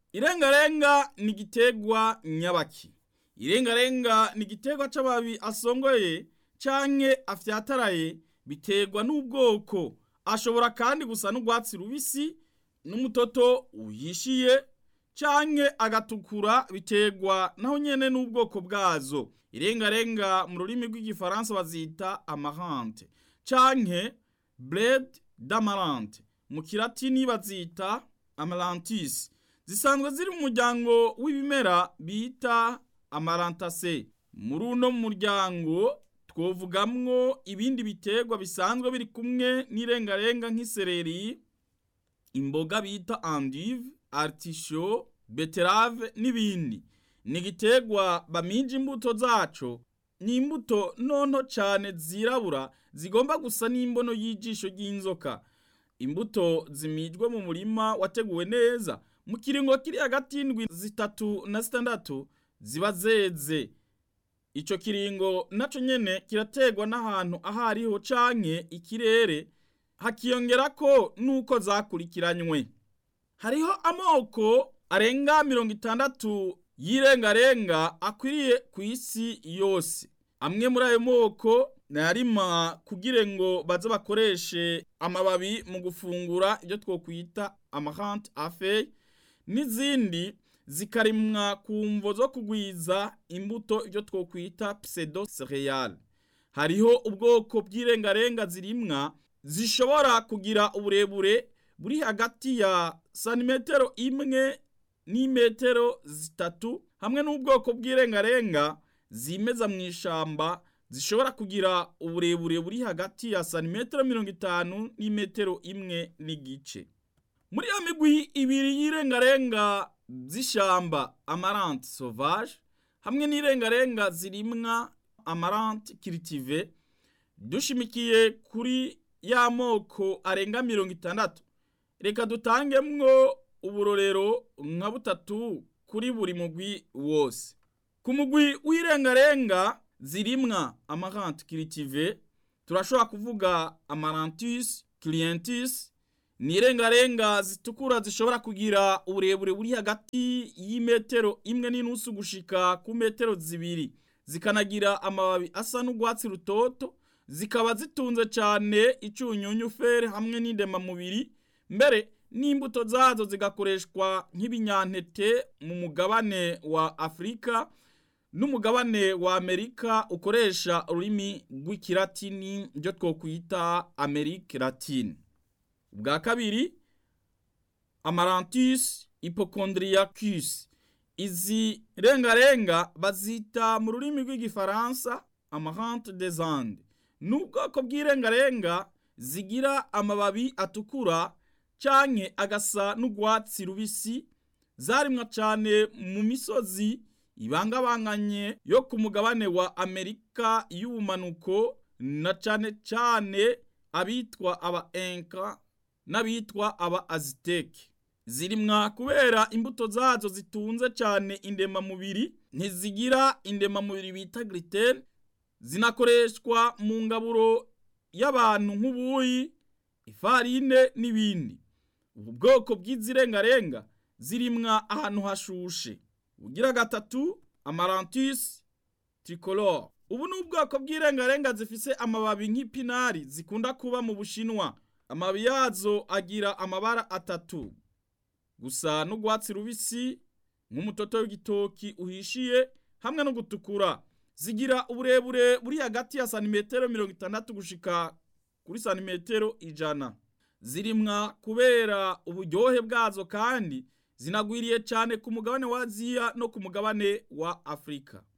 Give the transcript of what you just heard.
irengarenga ni igiterwa nyabaki irengarenga ni igiterwa c'amababi asongoye canke afyataraye biterwa n'ubwoko ashobora kandi gusa n'urwatsi rubisi n'umutoto uhishiye canke agatukura biterwa naho nyene n'ubwoko bwazo irengarenga mu rurimi rw'igifaransa bazita amarante canke bled d'amarante mu kilatini bazita amarantis zisanzwe ziri mu muryango w'ibimera bita amarantase muri uno muryango twovugamwo ibindi biterwa bisanzwe biri kumwe n'irengarenga nk'isereri imboga bita endive artisho beterave n'ibindi ni igiterwa bamija imbuto zaco ni imbuto nonto cane zirabura zigomba gusa n'imbono y'ijisho ry'inzoka imbuto zimijwe mu murima wateguwe neza mu kiringo kiri hagati y'indwi zitatu na zitandatu ziba zeze ico kiringo naco nyene kirategwa n'ahantu aho ariho canke ikirere hakiyongerako nuko zakurikiranywe hariho amoko arenga mirongo itandatu y'irengarenga akwiriye ku isi yose amwe muri ayo moko nayarima kugira ngo baze bakoreshe amababi mu gufungura ibyo twokwita amarante afeye n'izindi zikarimwa ku mvo zo kugwiza imbuto ibyo twokwita pseudo cereal hariho ubwoko bw'irengarenga zirimwa zishobora kugira uburebure buri hagati ya santimetero imwe n'imetero zitatu hamwe n'ubwoko bw'irengarenga zimeza mu ishamba zishobora kugira uburebure buri hagati ya santimetero mirongo itanu n'imetero imwe n'igice muri iyo migwi ibiri y'irengarenga z'ishamba amarante sauvage hamwe n'irengarenga zirimwa amarante cultive dushimikiye kuri ya moko arenga mirongo itandatu reka dutangemwo uburorero nka butatu kuri buri mugwi wose ku mugwi w'irengarenga zirimwa amarante cultive turashobora kuvuga amarantus clientis ni irengarenga zitukura zishobora kugira uburebure buri hagati y'imetero imwe n'inusu gushika ku metero zibiri zikanagira amababi asa n'urwatsi rutoto zikaba zitunze cyane icunyunyu fere hamwe n'indemamubiri mbere n'imbuto zazo zigakoreshwa nk'ibinyantete mu mugabane wa afurika n'umugabane wa amerika ukoresha ururimi rw'ikilatini byo twokwita amerika latine ubwa kabiri amarantus hypochondriacus izi rengarenga bazita mu rurimi rw'igifaransa amarante des andes ni ubwoko bw'irengarenga zigira amababi atukura canke agasa n'urwatsi rubisi zarimwa cane mu misozi ibangabanganye yo ku mugabane wa amerika y'ubumanuko na cane cane abitwa aba enka n'abitwa aba aziteke zirimwa kubera imbuto zazo zitunze cane indemamubiri ntizigira indemamubiri bita gluten zinakoreshwa mu ngaburo y'abantu nk'ubuyi ifarine n'ibindi ubu bwoko bw'izirengarenga zirimwa ahantu hashushe ugira gatatu amarantus tricolore ubu ni ubwoko bw'irengarenga zifise amababi nk'ipinari zikunda kuba mu bushinwa amababi yazo agira amabara atatu gusa n'urwatsi rubisi nk'umutoto w'igitoki uhishiye hamwe no gutukura zigira uburebure buri hagati ya santimetero mirongo itandatu gushika kuri santimetero ijana zirimwa kubera uburyohe bwazo kandi zinagwiriye cyane ku mugabane wa aziya no ku mugabane wa afurika